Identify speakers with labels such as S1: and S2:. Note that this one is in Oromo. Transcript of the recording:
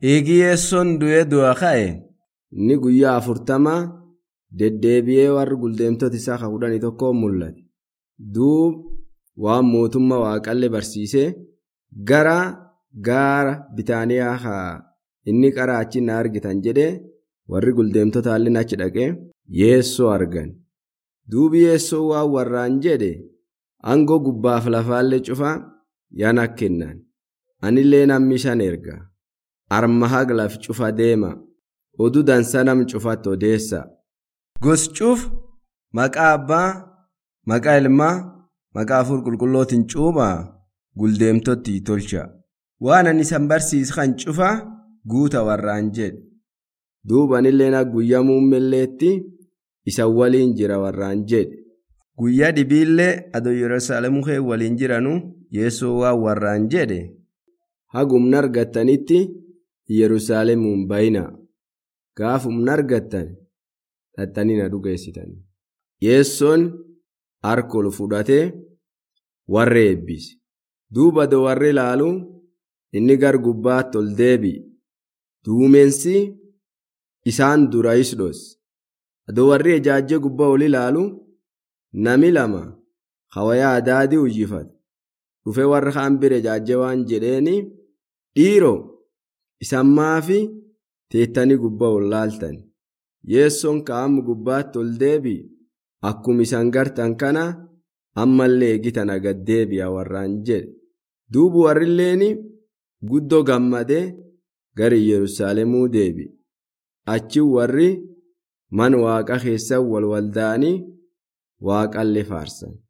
S1: Eegi yeessoon du'ee du'a ka'e
S2: Inni guyyaa afurtama deddeebi'ee warri guldeemtota isaa ka kudhanii tokko mul'ate. Duub waan mootummaa waaqallee barsiisee gara gaara bitaaniyaa haa inni qaraa achi na argitan jedhee warri guldeemtota hallin achi dhaqee yeessoo argan. Duubi yeessoo waan warraan jedhe aangoo gubbaaf lafaallee cufaa yana kennan. Anillee namni shan erga. Arma haglaf cufa deema. Oduu dansa nam cufatti odeessa.
S1: gos cuuf maqaa abbaa maqaa ilmaa maqaa afur qulqullootiin cuubaa guldeemtotti tolcha. Waan ani isan barsiis kan cufaa guuta warraan jedhe.
S2: Duubanillee guyyaa muummilleetti isa waliin jira warraan jedhe.
S1: Guyyaa dhibiillee adoo Yerusaalemuu kee waliin jiranu yeessoo waan warraan jedhe.
S2: Hagumna argattanitti Yerusaalemuun bayina. Gaafumna argattan dhattanii na dhugeessitan. Yeessoon harkol fudhatee warra eebbise. Duuba do warri ilaalu inni gar gubbaatti ol deebi'e. Duumessi isaan dura isdhos. Adoo warri ejaajjee gubbaa ol ilaalu nami lama hawayaa adaadii uyyifata. Dhufee warra kaan bira ejaajjee waan jedheeni dhiiroo isan maafi teettanii gubbaa ol laaltan. Yeessoon ka'amu gubbaatti ol deebi'e. Akkuma isan gartan kana ammallee eegitan agad deebi'a warraan jedhe. Duubu warrilleen guddoo gammadee gara Yerusaalemuu deebi'e. Achi warri mana waaqa keessa wal walda'anii waaqallee faarsan.